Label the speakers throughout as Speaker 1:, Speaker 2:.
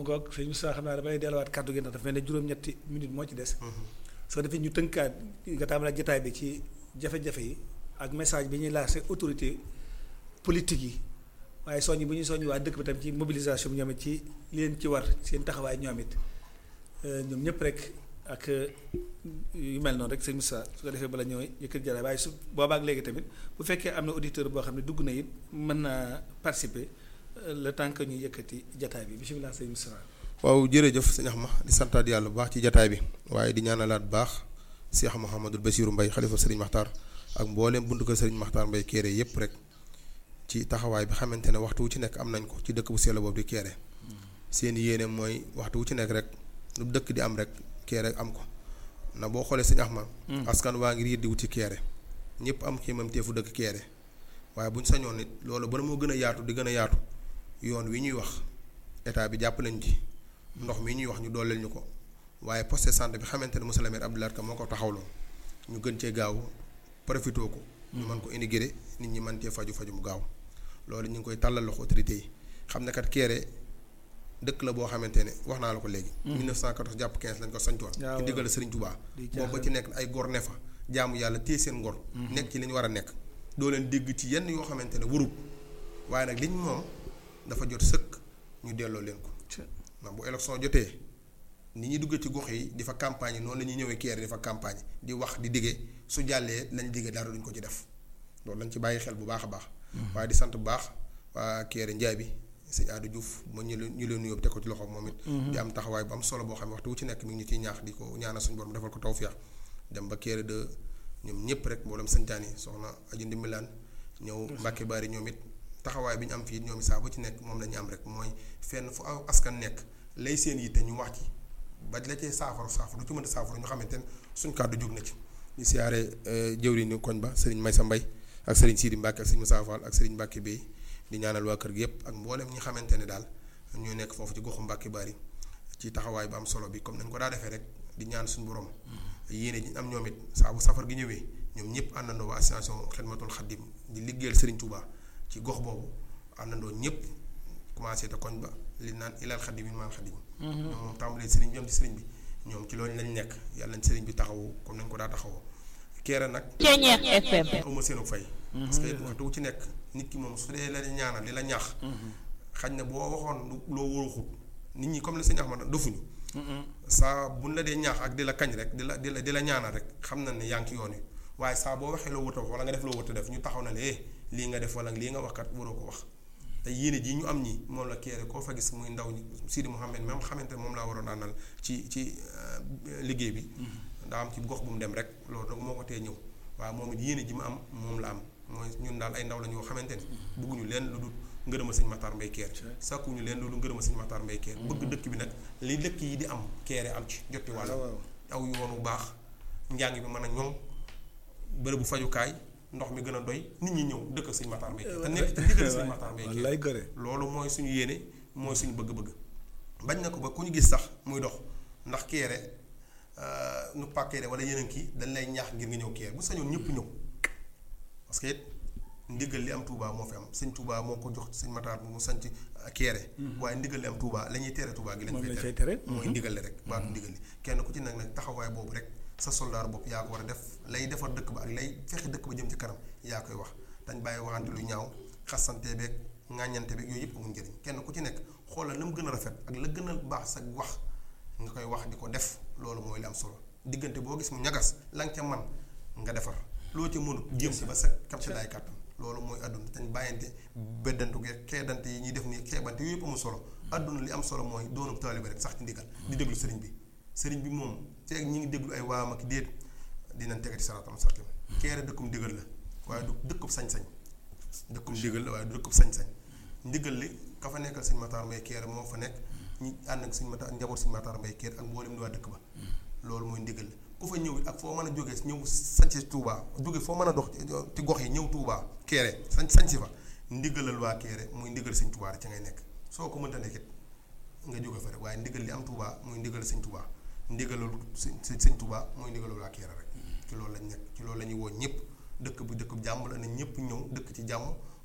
Speaker 1: ngoog sëñ Moussa xam naa damay delluwaat kàddu gi ndax dafa mel ne juróom-ñetti minute moo ci des soo defee ñu tënkaat nga tàmbali jotaay bi ci jafe-jafe yi ak message bi ñuy lancé autorité politique yi waaye soññ bu ñuy soññ waa dëkk bi tam ci mobilisation bi ñoom it ci li leen ci war seen taxawaay ñoom it ñoom ñëpp rek ak yu mel noonu rek sëñ Moussa su ko defee bala ñëw yëkkat jaraay waaye su boobaak léegi tamit bu fekkee am na auditeur boo xam ne dugg na it mën naa participer le temps que ñuy yëkkati jataay bi bisimilah sëñ Moussa.
Speaker 2: waaw jërëjëf sëñ Axma di santaat yàlla bu baax ci jataay bi waaye di ñaanalaat bu baax Cheikh Mouhamadul Bassirou Mbaye xalifa Serigne Makhtar ak mbooleem buntu ko Serigne Makhtar Mbaye Kéré yépp rek ci taxawaay bi xamante ne waxtu wu ci nekk am nañ ko ci dëkk bu sell boobu di Kéré seen yéene mooy waxtu wu ci nekk rek lu dëkk di am rek Kéré am ko na boo xoolee sëñ Axma askan waa ngi riir di wuti Kéré ñëpp am xiimam teefu dëkk Kéré waaye bu ñu sañoon nit loolu ba moo gën a yaatu di gën a yaatu yoon wi ñuy wax état bi jàpp lañ ci ndox mi ñuy wax ñu dooleel ñu ko waaye poste de santé bi xamante ne monsieur le maire Abdoulaye Ka moo ko taxawloo ñu gën cee gaaw profité ko. ñu mën ko intégré nit ñi mën cee faju faju mu gaaw loolu ñu ngi koy tàllal loxo autorité yi xam ne kat Kéré dëkk la boo xamante ne wax naa la ko léegi. 1914 jàpp 15 lañ ko sañcoon. ci diggal Serigne Touba. boobu ba ci nekk ay gor ne fa jaamu yàlla téye seen ngor. nekk ci li ñu war a nekk. doo leen dégg ci yenn yoo xamante ne warul waaye nag liñ moom dafa jot sëkk ñu delloo leen ko. ndax bu élection jotee ni ñuy duggee ci gox yi di fa campagne noonu la ñuy ñëwee Kéré di fa campagne di wax di diggee su jàllee lañ diggee dara duñ ko ci def loolu lañ ci bàyyi xel bu baax a baax. waaye di sant bu baax waa Kéré njaay bi sëñ Adou Diouf ma ñu leen ñu leen nuyoo teg ko ci loxo moom it. di am taxawaay bu am solo boo xam ne waxtu wu ci nekk mi ngi ñu ciy ñaax di ko ñaanal suñu borom defal ko tawfeex dem ba Kéré de ñoom ñëpp rek mboolem santaan yi soxna Aji Ndimbilaan ñëw Mbàkke Bari ñoom it taxawaay bi ñu am fii ñoom saa bu ci nekk moom la ñu am rek mooy fenn fu aw askan nekk lay seen yitte ñu wax ci ba la cee saafara saafara du ci mën a saafara ñu xamante ne suñ kàddu jóg na ci. ñu siyaare jëwriñu koñ ba Serigne Maysa Mbay ak Serigne Sidi Mbacke ak Serigne Moussa Fall ak Serigne Mbacke Bey di ñaanal waa kër gi yëpp ak mboolem ñi xamante ne daal ñoo nekk foofu ci goxu Mbacke Bari ci taxawaay bu am solo bi comme nañ ko daa defee rek di ñaan suñu borom. yéene ji am ñoom it saa bu safar gi ñëwee ñoom ñëpp àndandoo waa association Xidmatul Xaddim di liggéeyal Serigne Touba ci gox boobu àndandoo ñëpp commencé te koñ ba li naan ilal xaddim yi maal xaddim ñoom moom tàmbalee sëriñ bi am ci sëriñ bi ñoom ci loolu lañ nekk yàlla nañ sëriñ bi taxawu comme nañ ko daa taxawoo Kéré nag uma seenu fay parce que waxtu wu ci nekk nit ki moom su dee la ñaanal li la ñaax xañ na boo waxoon loo wóoruxut nit ñi comme la sëñ Ahmad dofuñu saa buñ la dee ñaax ak di la kañ rek di la di la di la ñaanal rek xam na ne yaa ngi ci yoon wi waaye saa boo waxee loo wut a wax wala nga def loo wut a def ñu taxaw na le lii nga def wala lii nga wax kat waroo ko wax te yéene ji ñu am ñi moom la Kéré koo fa gis muy ndaw ñi Sidi Mouhamed même xamante moom laa waroon àndal ci ci liggéey bi. daa am ci gox bu mu dem rek loolu nag moo ko tee ñëw waaye moom it yéene ji mu am moom la am mooy ñun daal ay ndaw la ñoo xamante ne. bëgguñu leen lu dul ngërëma sëñ Matar Mbaye Kéré. sàkkuñu leen lu dul ngërëma sëñ Matar Mbaye Kéré. bëgg dëkk bi nag li dëkk yi di am Kéré am ci jotti wàll. aw yoon bu baax njàng bi mën a ñoŋ bërëbu fajukaay ndox mi gën a doy nit ñi ñëw dëkk sëñ Matar Mbaye Kéré te nekk te diggal sëñ Matar Mbaye Kéré loolu mooy suñu yéene mooy suñu bëgg-bëgg bañ na ko ba ku ñu gis sax muy dox ndax Kéré nu pa Kéré wala yeneen kii dañ lay ñaax ngir nga ñëw Kéré bu sañoon ñëpp ñëw parce que it ndigal li am Touba moo fi am sëñ Touba moo ko jox sëñ Matar mu sanc Kéré waaye ndigal li am Touba la ñuy tere Touba gi lañ fay tere mooy ndigal li rek baatu ndigal li kenn ku ci nag nag taxawaay boobu rek sa soldaar bopp yaa ko war a def lay defar dëkk ba ak lay fexe dëkk ba jëm ci kanam yaa koy wax dañ bàyyi waxante lu ñaaw xasante beeg ŋàññante beeg yooyu yëpp amul njëriñ kenn ku ci nekk xoolal la mu gën a rafet ak la gën a baax sa wax nga koy wax di ko def loolu mooy li am solo diggante boo gis mu ñagas la nga ca man nga defar loo ca mënut jéem si ba sa kam si daay kàttan loolu mooy àdduna dañ bàyyante beddantu ge keedante yi ñuy def nii keebante yooyu yëpp amul solo àdduna li am solo mooy doonu taalibe rek sax ci ndigal di déglu sëriñ bi sëriñ bi moom feeg ñi ngi déglu ay waam ak déet dinañ tegati saraatam mustaqim Kéré dëkkum ndigal la waaye du dëkkub sañ-sañ dëkkum ndigal la waaye du dëkkub sañ-sañ ndigal li ka fa nekkal sëñ Matar Mbaye Kéré moo fa nekk ñi ànd ak sëñ Matar njaboot sëñ Matar Mbaye Kéré ak mboolem di waa dëkk ba loolu mooy ndigal la ku fa ñëw ak foo mën a jógee ñëw sañci Touba jóge foo mën a dox ci gox yi ñëw Touba Kéré sañ sañci fa ndigalal waa Kéré muy ndigal sëñ Touba rek ca ngay nekk soo ko mënta nekkit nga jóge fa rek waaye ndigal li am Touba muy ndigal sëñ Touba ndigalul sëñ sëñ Touba mooy ndigalul waa Kéré rek ci loolu lañ nekk ci loolu la ñuy woo ñëpp dëkk bu dëkk bu jàmm la ne ñëpp ñëw dëkk ci jàmm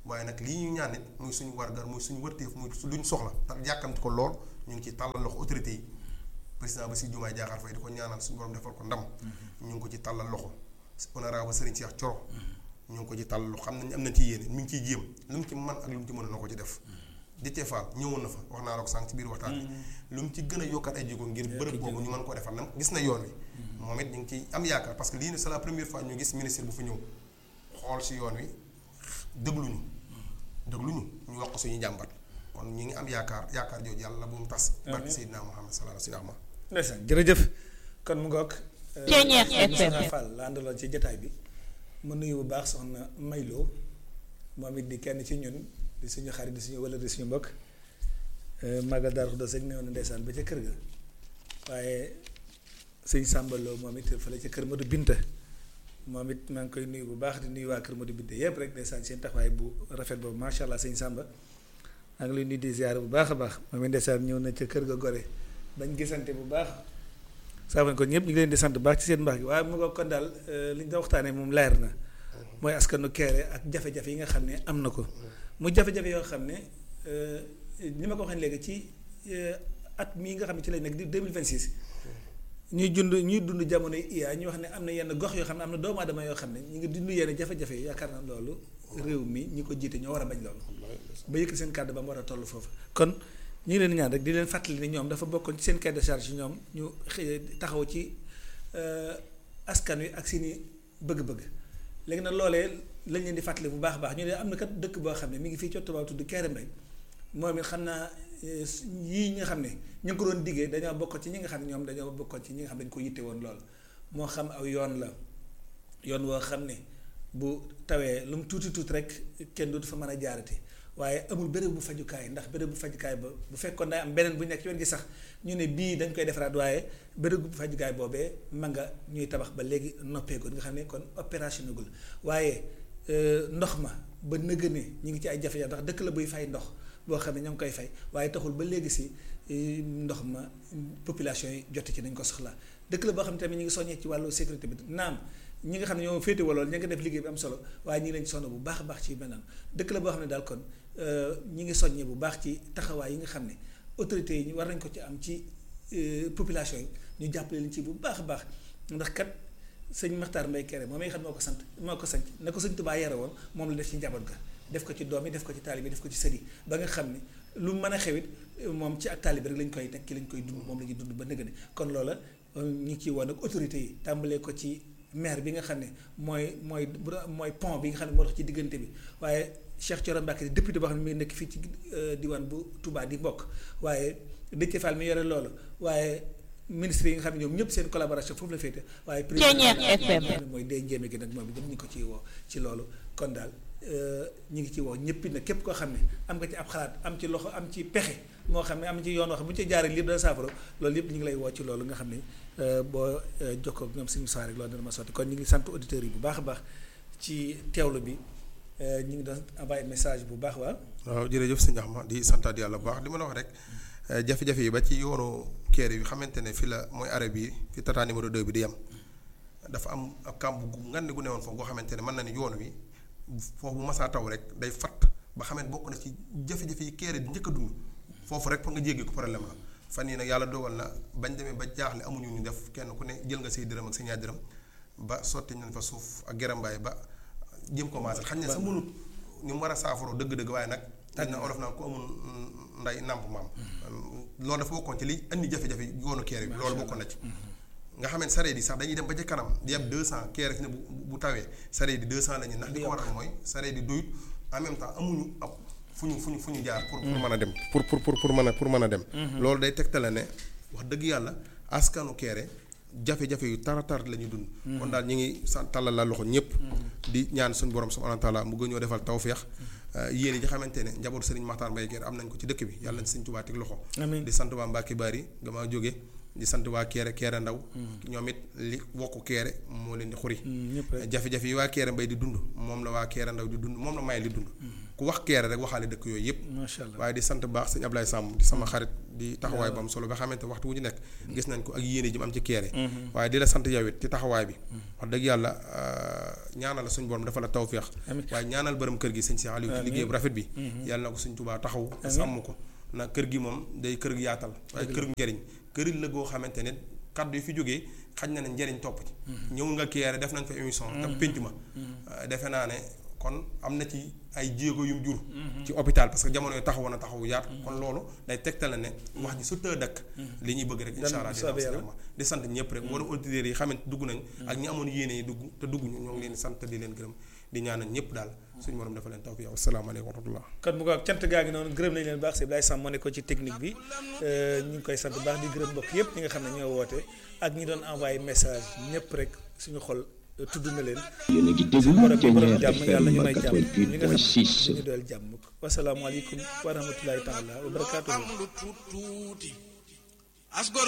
Speaker 2: waaye nag lii ñu ñaan nit muy suñu wargar muy suñu wërteef muy luñ soxla te yàkkamti ko lool ñu ngi ci tàllal loxo autorité yi président ba si jumaay jaaxaar fay di ko ñaanal suñu borom defal ko ndam ñu ngi ko ci tàllal loxo honorable Serigne Cheikh Thioro ñu ngi ko ci tàllal loxo xam nañ am na ci yéene mi ngi ciy jéem lu mu ci man ak lu mu ci mën na ko ci def Déthié Fall ñëwoon na fa wax naa la ko sànq ci biir waxtaan bi lu mu ci gën a yokkat ay jéego ngir bërëb boobu ñu mën koo defal nam gis na yoon wi moom it ñu ngi ciy am yaakaar parce que lii ne c'est la première fois ñu gis ministre bu fi ñëw xool si yoon wi dégluñu dégluñu ñu wax ko suñu jàmbat kon ñu ngi am yaakaar yaakaar jooju yàlla bu mu tas barke Seydina Muhammad sallallahu alayhi wa sallam
Speaker 1: ndeysaan jërëjëf kon mu ngoog
Speaker 3: Ceeñeex FM.
Speaker 1: Fall la àndaloon ci jataay bi ma nuyu bu baax soxna Maylo moom it di kenn ci ñun di suñu xarit di suñu wala di suñu mbokk Magal Darou Khoudoss rek ne woon ndeysaan ba ca kër ga waaye sëñ Samba Lo moom it fële ca kër Modou Binta moom it maa ngi koy nuyu bu baax di nuyu waa kër Modou Binta yëpp rek ndeysaan seen taxawaay bu rafet boobu macha allah sëñ Samba maa ngi lay nuyu di ziare bu baax a baax moom it ndeysaan ñëw na ca kër ga gore bañ gisante bu baax saa ko ñëpp ñu ngi leen di sant bu baax ci seen mbaax gi waaye mu nga kon daal li ñu doon waxtaanee moom leer na mooy askanu Kéré ak jafe-jafe yi nga xam ne am na ko mu jafe-jafe yoo xam ne ni ma ko waxee léegi ci at mii nga xam ne ci lañ nekk di 2026 ñuy dund ñuy dund jamono IA ñu wax ne am na yenn gox yoo xam ne am na doomu aadama yoo xam ne ñu ngi dund yenn jafe-jafe yi yaakaar na loolu réew mi ñi ko jiite ñoo war a bañ loolu ba yëkk seen kàddu ba mu war a toll foofu kon ñu ngi leen di ñaan rek di leen fàttali ni ñoom dafa bokkoon ci seen cahier de charge yi ñoom ñu taxaw ci askan wi ak seeni bëgg-bëgg léegi nag loolee lañ leen di fàttali bu baax a baax ñu ne am na kat dëkk boo xam ne mi ngi fii ci Tuubaa tudd Kéré Mbay moom it xam naa yii nga xam ne ñu ngi ko doon diggee dañoo bokkoon ci ñi nga xam ne ñoom dañoo bokkoon ci ñi nga xam ne dañu ko yitte woon lool moo xam aw yoon la yoon woo xam ne bu tawee lu mu tuuti tuuti rek kenn dootu fa mën a jaarati waaye amul béréb bu fajukaay ndax béréb bu fajukaay ba bu fekkoon day am beneen bu nekk ci wet gi sax ñu ne bii dañ koy defaraat waaye béréb bu fajukaay boobee ma nga ñuy tabax ba léegi noppeegul nga xam ne kon opération nagul waaye ndox ma ba nëgë ne ñu ngi ci ay jafe-jafe ndax dëkk la buy fay ndox boo xam ne ñoo ngi koy fay waaye taxul ba léegi si ndox ma population yi jot ci nañ ko soxla dëkk la boo xam ne tamit ñu ngi soññee ci wàllu sécurité bi naam ñi nga xam ne ñoo féete walool ña nga def liggéey bi am solo waaye ñi ngi leen ci sonn bu baax a baax ci mel noonu dëkk la boo xam ne daal kon ñi ngi soññee bu baax ci taxawaay yi nga xam ne autorités yi war nañ ko ci am ci population yi ñu jàppale leen ci bu baax a baax ndax kat sëñ Maxtaar Mbay Kéré moom mi nga xam moo ko sant moo ko sant na ko sëñ Tuubaa yare woon moom la def ci njaboot ga def ko ci doom yi def ko ci taalibe def ko ci sët yi ba nga xam ne lu mën a xewit moom ci ak taalibe rek lañ koy nekk ki lañ koy dund moom la ñuy dund ba nëgëne kon loola ñu ngi ciy woon ak autorités yi tàmbalee ko ci maire bi nga xam ne mooy mooy mooy pont bi nga xam ne moo tax ci diggante bi waaye Cheikh Thioro Mbacké di député boo xam ne mi ngi nekk fii ci diwaan bu Touba di mbokk waaye Déthié Fall mi yore loolu waaye ministre yi nga xam ne ñoom ñëpp seen collaboration foofu la féete waaye
Speaker 3: Ceeñeex FM
Speaker 1: mooy day njéeme gi nag moom itam ñu ngi ko ciy woo ci loolu kon daal ñu ngi ci woo ñëpp nag képp koo xam ne am nga ci ab xalaat am ci loxo am ci pexe moo xam ne am ci yoon wax bu ñu ci jaaree lii dana saafara loolu yëpp ñu ngi lay woo ci loolu nga xam ne boo jokkoo ak ñoom suñu soir rek loolu dana ma sotti kon ñu ngi sant auditeurs yi bu baax a baax ci teewlu bi ñu ngi doon envoyé message bu baax waa
Speaker 2: waaw jërëjëf sëñ Axma di santaat yàlla bu baax li ma la wax rek jafe-jafe yi ba ci yoonu Kéré bi xamante ne fi la mooy arrêt bi fi tata numéro 2 bi di yem dafa am ab kàmb gu ngand gu newoon foofu goo xamante ne mën na ni yoon wi foofu bu masaa taw rek day fatt ba xamante bokk na ci jafe-jafe yi Kéré di njëkk a dund foofu rek pour nga jéggi ko problème la fan yii nag yàlla dogal na bañ demee ba jaaxle amuñu ñu def kenn ku ne jël nga say dërëm ak sa ñaar dërëm ba sotti nañ fa suuf ak gerambaay ba jëm ko maasal xañ ne sa mënut ni mu war a saafaroo dëgg-dëgg waaye nag dañ na olof naan ku amul nday nàmp maam loolu dafa bokkoon ci li andi jafe-jafe yoonu Kéré bi loolu bokkoon na ci nga xam ne sareet yi sax dañuy dem ba ca kanam di yeb 200 Kéré fi ne bu bu tawee sareet yi 200 la ñu ndax li ko waral mooy sareet yi doyut en même temps amuñu ab fu ñu fu ñu fu ñu jaar pour pour mën a dem pour pour pour pour mën a pour mën a dem loolu day tegtale ne wax dëgg yàlla askanu Kéré jafe-jafe yu tara tar la ñu dund kon daal ñu ngi sa tàllal la loxo ñëpp di ñaan suñu borom subhanahu wa taala mu gën ñoo defal tawféex yéen yi nga xamante ne njabootu Serigne Makhtar Mbaye Kéré am nañ ko ci dëkk bi yàlla nañ Serigne Touba teg loxo di sant waa Mbacke Bari gamaa jóge di sant waa Kéré Kéré ndaw ñoom it li wokku Kéré moo leen di xuri jafe-jafe yi waa Kéré Mbay di dund moom la waa Kéré ndaw di dund moom la may li dund ku wax Kéré rek waxaale dëkk yooyu yëpp
Speaker 1: macha allah
Speaker 2: waaye di sant baax sëñ Ablaye Samb di sama xarit di taxawaay bu am solo ba xamante waxtu wu ñu nekk gis nañ ko ak yéene ji mu am ci keere waaye di la sant yow it ci taxawaay bi wax dëgg yàlla ñaanal la suñu borom dafa la tawféex waaye ñaanal bërëm kër gi sëñ Cheikh Aliou ci liggéey bu rafet bi yàlla na ko suñ Tuubaa taxaw sàmm ko na kër gi moom day kër yaatal waaye kër njëriñ kër la goo xamante ne kaddu yi fi jógee xaj na ne njëriñ topp ci ñëw nga keere def nañ fa émission te pénc ma defe naa ne kon am na ci ay jéego yum jur ci hôpital parce que jamono yi taxawoon na taxawu yaat kon loolu day tegtale ne wax ji su tëë dëkk li ñuy bëgg rek insha allah dina di sant ñëpp rek wala auditeurs yi xamante dugg nañ ak ñi amoon yéene yi dugg te dugg ñu ñoo ngi leen di sant di leen gërëm di ñaanal ñëpp daal suñu borom dafa leen taw fi yow asalaamaaleykum wa rahmatullah
Speaker 1: kon mu ko cant gaa ngi noonu gërëm nañ leen baax si Ibrahima Sam moo nekkoon ci technique bi ñu ngi koy sant baax di gërëm mbokk yëpp ñi nga xam ne ñoo woote ak ñi doon envoyé message ñëpp rek suñu xol tudd na leen
Speaker 4: yéen a ngi déglu Thiéniere
Speaker 1: jàmm yàlla ñu may jàmm ñi nga xam
Speaker 4: 88.6
Speaker 1: ne ñu dool jàmm wasalaamaaleykum wa rahmatulahi taala wa barakaatuhu